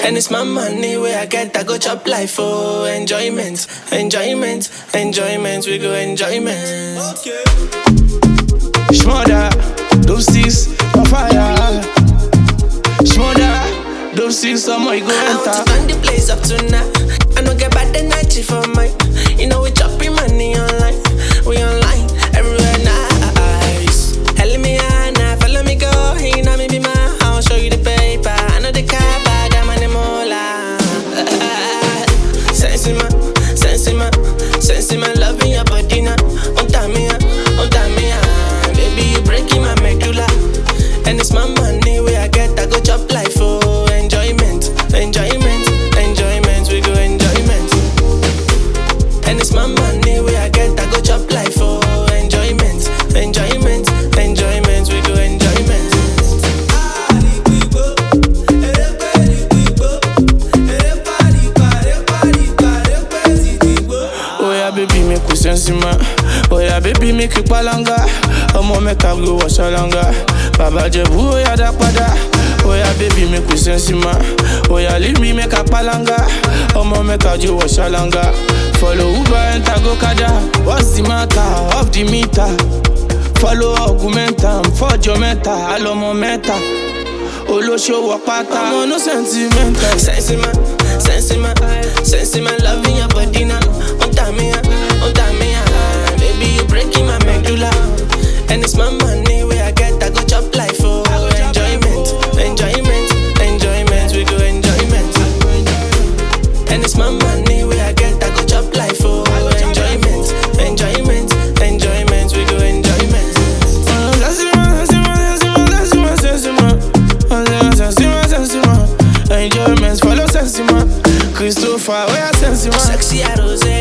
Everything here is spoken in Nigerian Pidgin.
And it's my money where I get, I go chop life for enjoyment, enjoyment, enjoyment. We go enjoyment. Okay. Shmoda, those six on fire. Shmoda, those six on my go I want to enter. turn the place up tonight. I don't get bad energy for mine. You know we chopping money online. We online everywhere nice. Hell me Anna, follow me go. You know me be my house, show you the paper. I know the car, but I'm on the mola. Sense in my, sense in my, sense in my love in your body now. On time me, on time me, baby you breaking my medulla. And it's my money where I get, I go chop life for enjoyment, enjoyment, enjoyment. We go enjoyment. And it's my money where I get, I go chop life for enjoyment, enjoyment, enjoyment. We go enjoyment. Oh yeah, baby, make we sense man. Oh yeah, baby, make you palanga. Ọmọ mẹ́ka go wọ ṣọlanga. Bàbá Jẹ̀bú ó yá dá padà. Oh yeah, baby, make we sense man. Oh yeah, leave me make a palanga. Ọmọ mẹ́ka jó wọ ṣọlanga. Follow Uber enter go kada. What's the matter? Off the meter. Follow augmentam. Fọ́jọ́ mẹ́ta, àlọ́mọ mẹ́ta. Olóṣòwò pátá. Ọmọ no sentimental. Sense in my, sense in my, sense in my love in your body now. On time me, on time me, baby you breaking my medulla. And it's my money where I get, I go chop life for enjoyment, enjoyment, enjoyment. We go enjoyment. And it's my money where I get, I go chop life for enjoyment, enjoyment, enjoyment. We go enjoyment. Enjoyment, follow Sensima. Christopher, where Sensima? Sexy Rose,